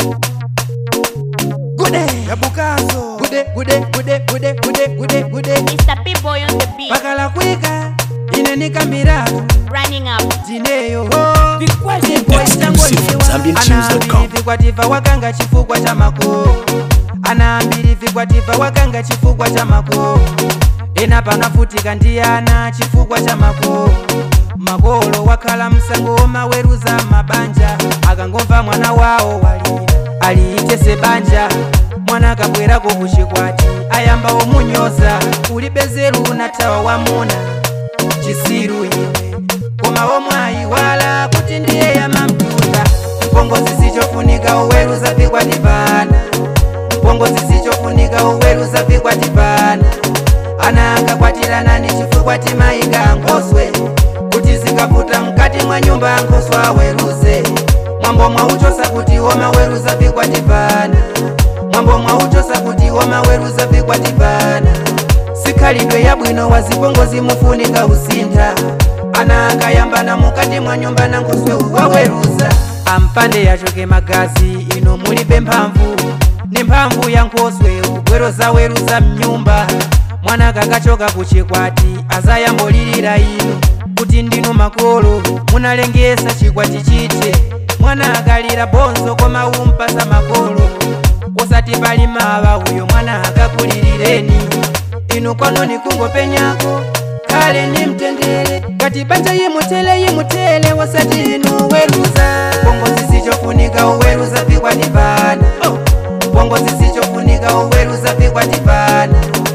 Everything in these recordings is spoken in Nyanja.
gude yabukazo gude gude gude gude gude gude gude Mr. P-Boy on the beat, pakala kwika ine nikambiratu running up. tineyo Exclusive ZambianTunes.com. vikwatifa wakanga chifukwa cha makolo anaambiri vikwatifa wakanga chifukwa cha makolo ena panafutika ndiyana chifukwa cha makolo makolo wakhala msango maweruza mabanja akangomva mwana wawo walira aliitese banja mwana akabwerako kuchikwati ayamba omunyoza ulibezeru natawa wamuna chisiru iwe koma omwayi wala kuti ndiye yamamtunda mpongozi sichofunika uweruza vikwatipana mpongozi sichofunika uweruza vikwatipana ana akakwatirana ni chifukwa timayika nkoswe kuti zikaputa mkati mwa nyumba nkoswe aweruze mwambo mwauchosa kuti womaweruza vikwatipana mwambo mwauchosa kuti womaweruza vikwatipana sikhalidwe yabwino wazipongozi mufunika usintha ana akayambana mukati mwa nyumba na nkoswe waweruza ampande yachoke magazi ino mulibe mphamvu ni mphamvu ya nkoswe ugwero zaweruza mnyumba mwana kakachoka kuchikwati azayambolirira ino kuti ndinu makolo munalengesa chikwati chite mwana akalira bonzo koma umpasa makolo usati pali mawa uyo mwana akakulilireni inu kwanoni kungopenyako kale ni mtendere kati banja yimutele yimutele wasati inu weruza pongozi sichofunika uweruza vikwatipana pongozi sichofunika uweruza vikwatipana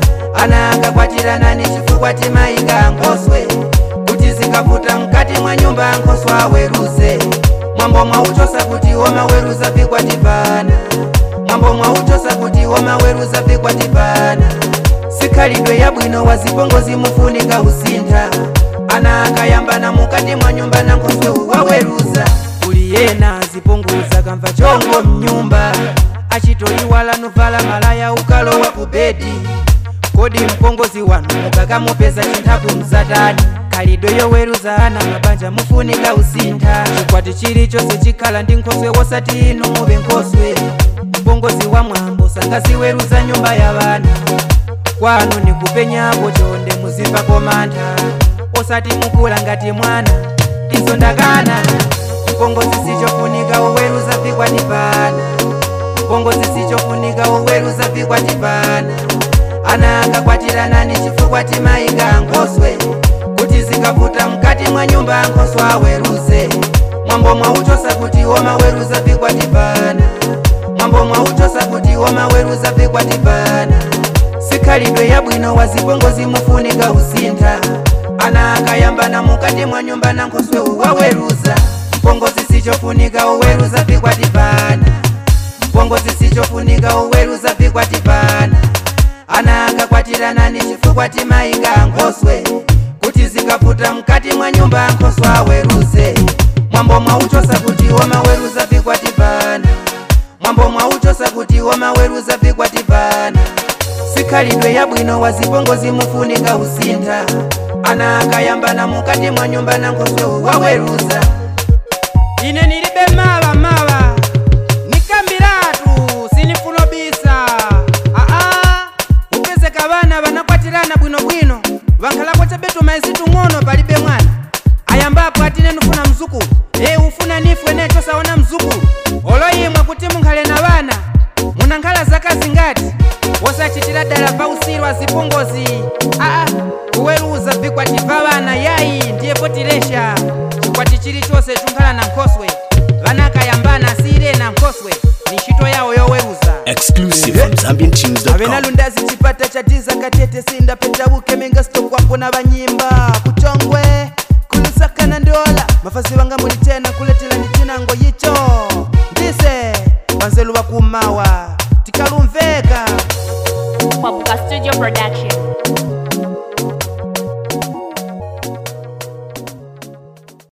ana akakwatirana ni chifukwa timayika nkoswe kuti zikaputa mkati mwa nyumba nkoswe aweruze mwambo mwauchosa kuti womaweruza vikwatipana mwambo mwauchosa kuti womaweruza vikwatipana sikhalidwe yabwino wazipongozi mufunika usintha ana akayambana mukati mwa nyumba na nkoswe waweruza uli yena azipunguza kamva chongo mnyumba achitoiwala nuvala malaya ukalowa ku bedi kodi mpongozi wanu mukakamupeza chinthaku mzatani khalidwe yoweruza ana mabanja mufunika usintha chikwati chilichonse chikhala ndi nkhoswe wosati inu muve nkhoswe mpongozi wa mwambo sangaziweruza nyumba ya vana kwanu nikupenyapo chonde muzimbako mantha osati mukula ngati mwana izo ndakana mpongozi sichofunika uweruza vikwatipana mpongozi sichofunika uweruza vikwatipana ana akakwatirana ni chifukwa timayika nkoswe kuti zikaputa mkati mwa nyumba nkoswe aweruze mwambo mwauchosa kuti womaweruza vikwatipana mwambo mwauchosa kuti womaweruza vikwatipana sikhalidwe yabwino wazipongozi mufunika usintha ana akayambana mukati mwa nyumba na nkoswe waweruza mpongozi sichofunika uweruza vikwatipana mpongozi sichofunika uweruza vikwatipana ana akakwatirana ni chifukwa timayika nkoswe kuti zikaputa mkati mwa nyumba nkoswe aweruze mwambo mwauchosa kuti womaweruza vikwatipana mwambo mwauchosa kuti womaweruza vikwatipana sikhalidwe yabwino wazipongozi mufunika usintha ana akayambana mukati mwa nyumba na nkoswe waweruza ine nilibe mawa mawa nikambiratu sinifunobisa aa upezeka vana vanakwatirana bwinobwino vankhalapo chabetu maizitu ng'ono palibe mwana ayambapo atine nufuna mzukulu e ufuna nifu ene chosaona mzukulu oloyimwe kuti munkhale na vana munankhala zaka zingati wosachitira dala pausiru azipongozi aa kuweruza vikwati va vana yayi ndiye potilesha chikwati chilichonse chunkhala na nkhoswe vana akayambana asiyire na nkhoswe ni ntchito yawo yoweruza Exclusive from ZambianTunes.com. avenalundazi chipata cha tiza katete sinda petauke minga stokwapo na vanyimba kuchongwe kulusakana ndola mafazi vanga muli tena kuletela ndi chinango yicho ndise vanzelu vakumawa tikalumveka Papuka Studio Production.